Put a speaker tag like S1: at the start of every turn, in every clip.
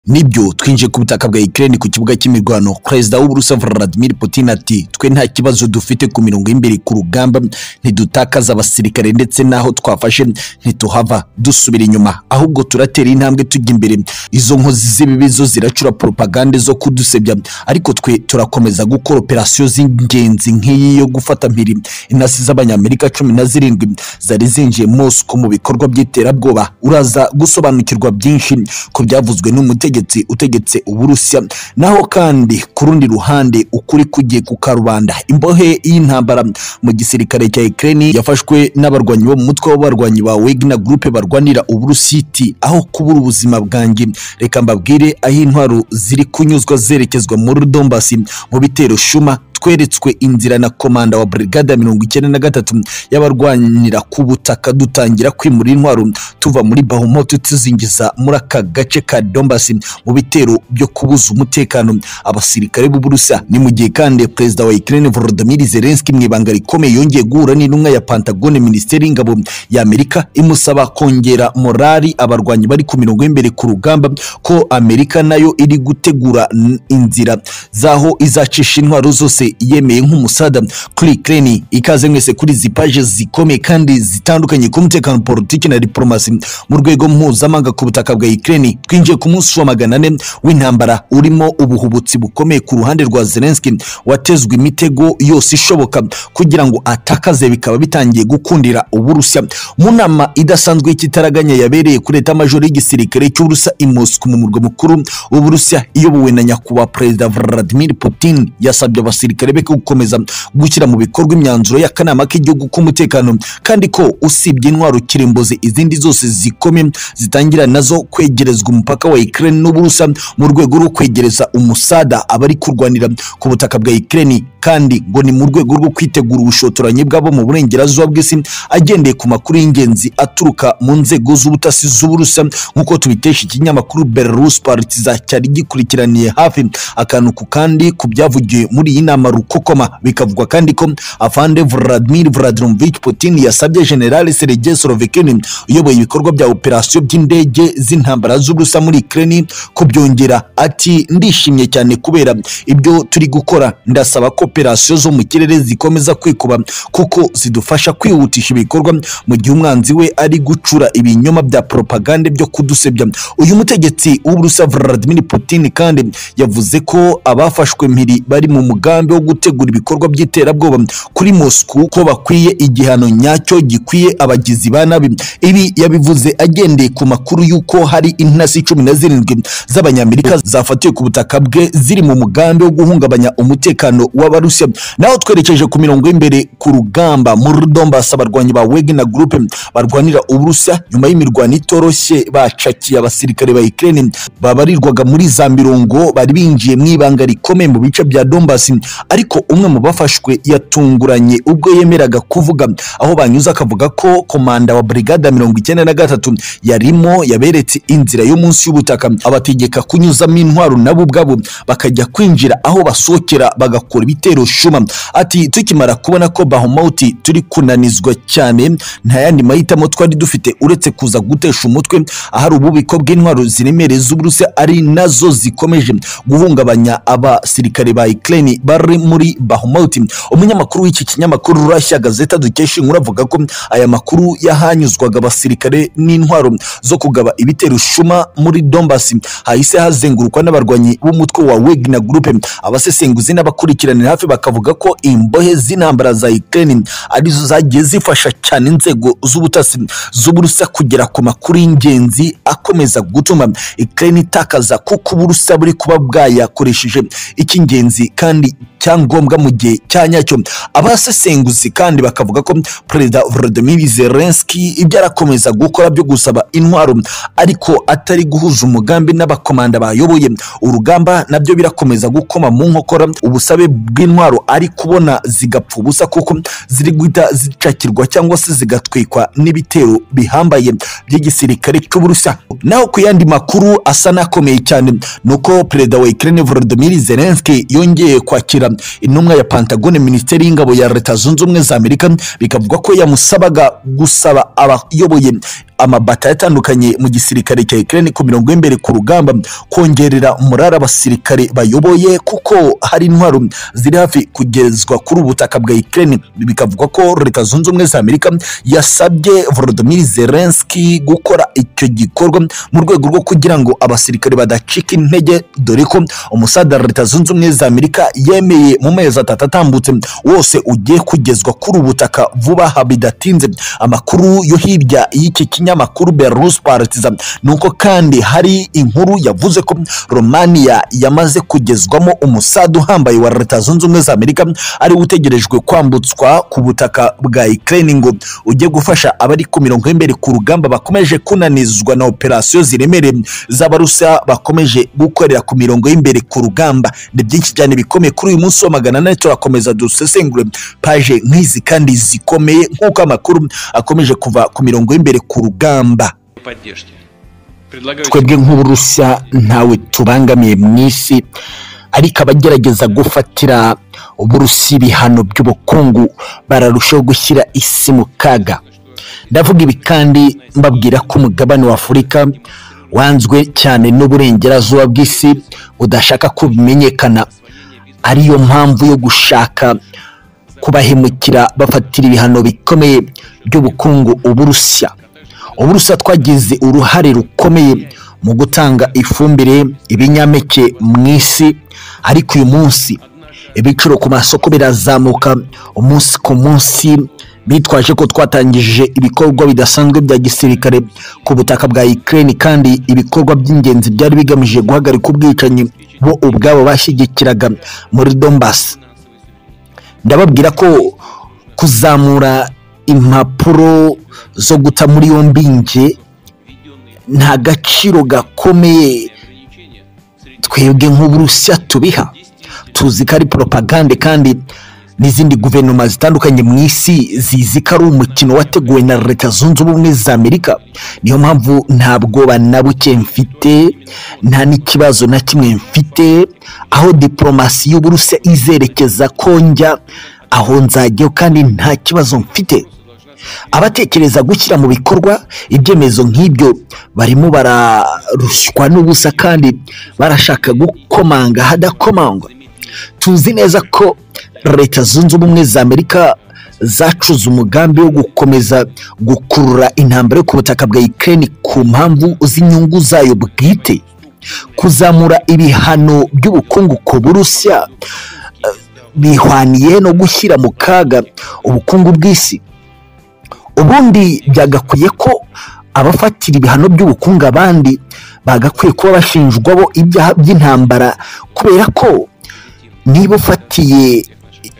S1: nibyo twinjiye ku butaka bwa Ukraine ku kibuga cy'imirwano perezida w'uburusiya Vladimir Putin ati twe nta kibazo dufite ku mirongo y'imbere ku rugamba ntidutakaza abasirikare ndetse n'aho twafashe ntituhava dusubira inyuma ahubwo turatera intambwe tujya imbere izo nkozi z'ibibizo ziracura propagande zo kudusebya ariko twe turakomeza gukora operasiyo z'ingenzi nk'iyi yo gufata mpiri intasi z'abanyamerika cumi na zirindwi zari zinjiye Moscow mu bikorwa by'iterabwoba uraza gusobanukirwa byinshi ku byavuzwe n'umutegetsi umutegetsi utegetse uburusiya naho kandi ku rundi ruhande ukuri kugiye kukarubanda imbohe y'intambara mu gisirikare cya Ukraine yafashwe n'abarwanyi bo mu mutwe w'abarwanyi ba Wagner Group barwanira uburusiti aho kubura ubuzima bwanjye reka mbabwire aho intwaro ziri kunyuzwa zerekezwa muri Donbass mu bitero shuma tweretswe inzira na komanda wa brigade ya mirongo icyenda na gatatu y'abarwanira ku butaka dutangira kwimura intwaro tuva muri bahumoti tuzingiza muri aka gace ka dombasi mu bitero byo kubuza umutekano abasirikare b'uburusiya ni mu gihe kandi perezida wa ukraine volodymyr zelensky mu ibanga rikomeye yongeye guhura n'intumwa ya pantagone minisiteri y'ingabo ya amerika imusaba kongera morali abarwanyi bari ku mirongo y'imbere ku rugamba ko amerika nayo iri gutegura inzira zaho izacisha intwaro zose yemeye nk'umusada kuri Ukraine ikaze mwese kuri izi paje zikomeye kandi zitandukanye ku mutekano politiki na diplomasi mu rwego mpuzamahanga ku butaka bwa Ukraine twinjiye ku munsi wa magana ane w'intambara urimo ubuhubutsi bukomeye ku ruhande rwa Zelensky watezwe imitego yose ishoboka kugira ngo atakaze bikaba bitangiye gukundira uburusiya mu nama idasanzwe y'ikitaraganya yabereye kuri leta majoro y'igisirikare cy'uburusiya i Moscow mu murwa mukuru w'uburusiya iyobowe na nyakubahwa perezida Vladimir Putin yasabye abasirikare akarebe ko gukomeza gushyira mu bikorwa imyanzuro y'akanama k'igihugu k'umutekano kandi ko usibye intwaro kirimbuzi izindi zose zikomeye zitangira nazo kwegerezwa umupaka wa Ukraine n'Uburusiya mu rwego rwo kwegereza umusada abari kurwanira ku butaka bwa Ukraine kandi ngo ni mu rwego rwo kwitegura ubushotoranyi bwabo mu burengerazuba bw'isi agendeye ku makuru y'ingenzi aturuka mu nzego z'ubutasi z'Uburusiya nk'uko tubitesha ikinyamakuru Belarus Partizan cyari gikurikiraniye hafi akantu ku kandi ku byavugiwe muri iyi nama rukokoma bikavugwa kandi ko afande Vladimir Vladimirovich Putin yasabye General Sergei Sorovekin uyoboye ibikorwa bya operasiyo by'indege z'intambara z'uburusa muri Ukraine kubyongera ati ndishimye cyane kubera ibyo turi gukora ndasaba ko operasiyo zo mu kirere zikomeza kwikuba kuko zidufasha kwihutisha ibikorwa mu gihe umwanzi we ari gucura ibinyoma bya propagande byo kudusebya uyu mutegetsi w'uburusa Vladimir Putin kandi yavuze ko abafashwe mpiri bari mu mugambi wo gutegura ibikorwa by'iterabwoba kuri Moscow ko bakwiye igihano nyacyo gikwiye abagizi ba nabi ibi yabivuze agendeye ku makuru y'uko hari intasi cumi na zirindwi z'abanyamerika zafatiwe ku butaka bwe ziri mu mugambi wo guhungabanya umutekano w'abarusiya naho twerekeje ku mirongo y'imbere ku rugamba muri Donbass abarwanyi ba Wagner Group barwanira uburusiya nyuma y'imirwano itoroshye bacakiye abasirikare ba Ukraine babarirwaga muri za mirongo bari binjiye mu ibanga rikomeye mu bice bya Donbass ariko umwe mu bafashwe yatunguranye ubwo yemeraga kuvuga aho banyuze akavuga ko komanda wa brigade mirongo icyenda na gatatu yarimo yaberetse inzira yo munsi y'ubutaka abategeka kunyuzamo intwaro nabo ubwabo bakajya kwinjira aho basokera bagakora ibitero shuma ati tukimara kubona ko bahomauti turi kunanizwa cyane nta yandi mahitamo twari dufite uretse kuza gutesha umutwe ahari ububiko bw'intwaro ziremereye z'uburusiya ari nazo zikomeje guhungabanya abasirikare ba Ukraine bari muri Bahmut. Umunyamakuru w'iki kinyamakuru Russia Gazeta dukesha inkuru avuga ko aya makuru yahanyuzwaga abasirikare n'intwaro zo kugaba ibitero shuma muri Donbass hahise hazengurukwa n'abarwanyi b'umutwe wa Wagner Group. Abasesenguzi n'abakurikiranira hafi bakavuga ko imbohe z'intambara za Ukraine arizo zagiye zifasha cyane inzego z'ubutasi z'uburusa kugera ku makuru y'ingenzi akomeza gutuma Ukraine itakaza kuko uburusa buri kuba bwayakoresheje icy'ingenzi kandi cyangombwa mu gihe cya nyacyo abasesenguzi kandi bakavuga ko perezida Volodymyr Zelensky ibyo arakomeza gukora byo gusaba intwaro ariko atari guhuza umugambi n'abakomanda bayoboye urugamba nabyo birakomeza gukoma mu nkokora ubusabe bw'intwaro ari kubona zigapfa ubusa kuko ziri guhita zicakirwa cyangwa se zigatwikwa n'ibitero bihambaye by'igisirikare cy'uburusiya naho ku yandi makuru asa n'akomeye cyane nuko perezida wa Ukraine Volodymyr Zelensky yongeye kwakira intumwa ya Pentagon Minisiteri y'Ingabo ya Leta Zunze Ubumwe za Amerika bikavuga ko yamusabaga gusaba abayoboye amabata yatandukanye mu gisirikare cya Ukraine ku mirongo y'imbere ku rugamba kongerera umurara abasirikare bayoboye kuko hari intwaro ziri hafi kugezwa kuri ubutaka bwa Ukraine bikavugwa ko leta zunze ubumwe za Amerika yasabye Volodymyr Zelensky gukora icyo gikorwa mu rwego rwo kugira ngo abasirikare badacika intege dore ko umusaza wa leta zunze ubumwe za Amerika yemeye mu mezi atatu atambutse wose ugiye kugezwa kuri ubutaka vuba aha bidatinze amakuru yo hirya y'iki kinyamakuru Belarus Partizan ni uko kandi hari inkuru yavuze ko Romania yamaze kugezwamo umusada uhambaye wa leta zunze ubumwe za Amerika ari utegerejwe kwambutswa ku butaka bwa Ukraine ngo ujye gufasha abari ku mirongo y'imbere ku rugamba bakomeje kunanizwa na operasiyo ziremereye z'abarusa bakomeje gukorera ku mirongo y'imbere ku rugamba ni byinshi cyane bikomeye kuri uyu munsi wa magana ane turakomeza dusesengure paje nk'izi kandi zikomeye nk'uko amakuru akomeje kuva ku mirongo y'imbere ku rugamba
S2: поддержки. Предлагаю
S1: twebwe nk'uburusiya ntawe tubangamiye mu isi ariko abagerageza gufatira uburusiya ibihano by'ubukungu bararushaho gushyira isi mu kaga ndavuga ibi kandi mbabwira ko umugabane wa afurika wanzwe cyane n'uburengerazuba bw'isi budashaka ko bimenyekana ariyo mpamvu yo gushaka kubahemukira bafatira ibihano bikomeye by'ubukungu uburusiya uburusiya twagize uruhare rukomeye mu gutanga ifumbire ibinyampeke mu isi ariko uyu munsi ibiciro ku masoko birazamuka umunsi ku munsi bitwaje ko twatangije ibikorwa bidasanzwe bya gisirikare ku butaka bwa Ukraine kandi ibikorwa by'ingenzi byari bigamije guhagarika ubwicanyi bo ubwabo bashyigikiraga muri Donbass ndababwira ko kuzamura impapuro zo guta muri yombi nge nta gaciro gakomeye twebwe nk'uburusiya tubiha tuzi ko ari poropagande kandi n'izindi guverinoma zitandukanye mu isi zizi ko ari umukino wateguwe na leta zunze ubumwe za amerika niyo mpamvu nta bwoba na buke mfite nta n'ikibazo na kimwe mfite aho diporomasi y'uburusiya izerekeza ko njya aho nzajyaho kandi nta kibazo mfite abatekereza gushyira mu bikorwa ibyemezo nk'ibyo barimo bararushywa n'ubusa kandi barashaka gukomanga ahadakomangwa tuzi neza ko leta zunze ubumwe za amerika zacuze umugambi wo gukomeza gukurura intambara yo ku butaka bwa Ukraine ku mpamvu z'inyungu zayo bwite kuzamura ibihano by'ubukungu ku burusiya eh, bihwaniye no gushyira mu kaga ubukungu bw'isi ubundi byagakwiye ko abafatira ibihano by'ubukungu abandi bagakwiye kuba bashinjwa bo ibyaha by'intambara kubera ko niba ufatiye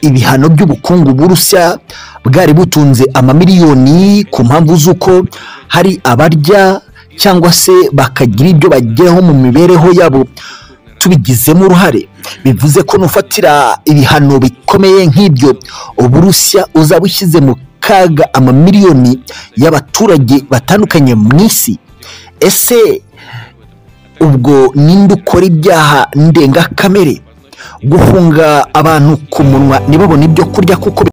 S1: ibihano by'ubukungu burusiya bwari butunze amamiliyoni ku mpamvu z'uko hari abarya cyangwa se bakagira ibyo bageraho mu mibereho yabo tubigizemo uruhare bivuze ko nufatira ibihano bikomeye nk'ibyo uburusiya uzaba ushyize mu kaga amamiliyoni y'abaturage batandukanye mu isi ese ubwo ninde ukora ibyaha ndengakamere guhunga abantu ku munwa ntibabone ibyo kurya kuko